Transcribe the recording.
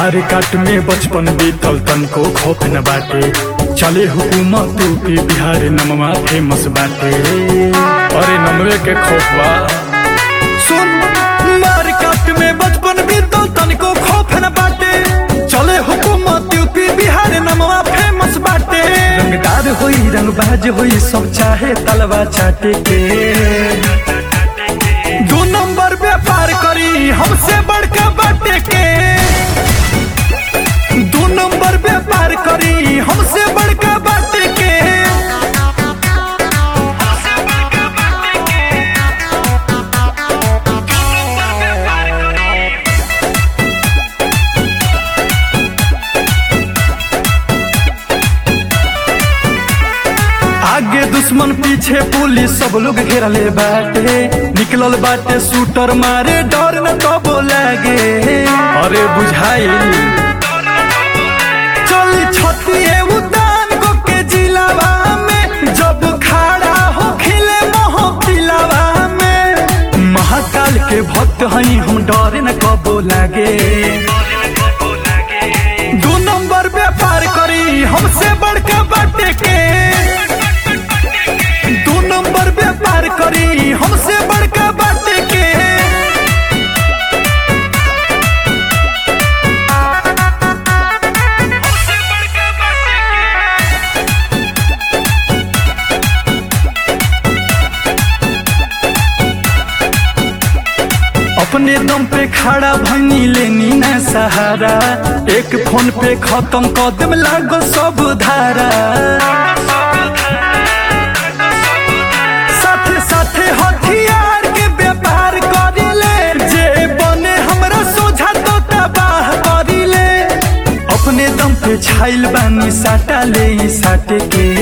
बार काट में बचपन बीतल तनको खौफ न बाटे चले हुकूमत यूपी बिहार नमवा फेमस बाटे अरे नमवे के खौफ बा सुन बार काट में बचपन बीतल तनको खौफ न बाटे चले हुकूमत यूपी बिहार नमवा फेमस बाटे रंगदार होई रंगबाज होई सब चाहे तलवा चाटे के दो नंबर व्यापार करी हमसे बड़का बाटे के दो नंबर व्यापार करी हमसे बड़का बाटे के आगे दुश्मन पीछे पुलिस सब लोग घेरले बाटे निकलल बाटे शूटर मारे डर न कबो लागे अरे बुझाइल चली छतिए उतान को के जिलावा में जब खड़ा हो खिले मोह पिलावा में महाकाल के भक्त हई हम डर न कबो लागे दो नंबर व्यापार करी हमसे बड़का बाटे के दो नंबर व्यापार करी हमसे बड़का बाटे के अपने दम पे खड़ा भंगी लेनी न सहारा एक फोन पे खत्म कदम लागो सब धारा साथे साथे हथियार के व्यापार करिले जे बने हमरा सोझा तो तबाह करिले अपने दम पे छाइल बानी साटा ले ई साटे के